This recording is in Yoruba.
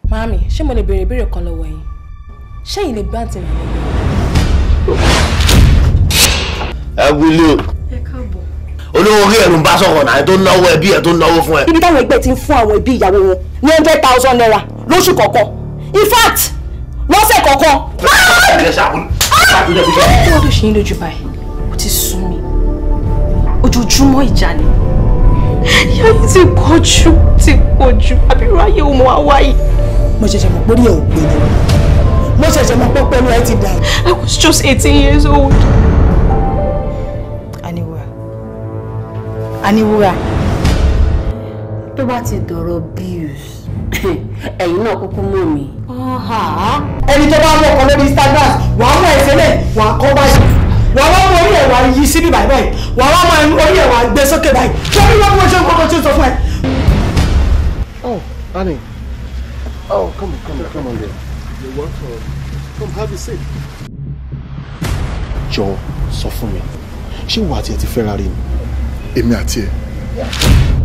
Màámi, ṣé mo lè béèrè ìbéèrè kan lọ́wọ́ yín? Ṣé yìí lè gbá àǹtí mi lẹ́yìn? ẹ wílé o Ẹ káàbọ̀. olówó orí ẹ̀rù ń bá sọ̀rọ̀ náà tó ń náwó ẹbí ẹ̀ tó ń náwó fún ẹ. ibi táwọn ẹgbẹ́ ti ń fún àwọn ẹbí ìyàwó wọn ní hundred thousand naira lóṣù kọ̀ọ̀kan in fact lọ́sẹ̀ kọ̀ọ̀kan. ẹ ṣàkóso. Kí wọ́n tó ṣe yín lójú báyìí? Ó ti sún mi. Ojoojúmọ́ ìjà ni. Ìyá yìí ti pọ̀ jù, ti pọ̀ jù. Àbírú ayé òun wá wáyé. mo ṣẹ̀ṣẹ̀ mọ̀ pé orí ẹ̀ ò pé ni mo ṣẹ̀ṣẹ̀ mọ̀ pé pẹ́ẹ́nu ẹ ti dà. I was just eighteen years old. Aniwura Aniwura tó bá ti dọ̀rọ̀ bills ẹ̀yin náà kúkú mọ̀ mí. ẹni tó bá mọ̀ ọ̀kan lórí Instagram wàá mọ̀ ẹ̀sẹ̀ lẹ̀ wàá kọ́ báyìí wàá wá mọ orí ẹ̀ wàá yí síbí báyìí báyìí wàá wá mọ orí ẹ̀ wàá gbé sókè báyìí kí orí wọn bí wọ́n ṣe ń kọ́kọ́ tí ó sọ fún ẹ. Oh, Annie. Oh, come on, come on, come on there. You're welcome. Come have a seat. Jọ sọ fún mi, ṣé ìwà àti ẹ ti fẹ́ra rí ni? Èmi àti ẹ.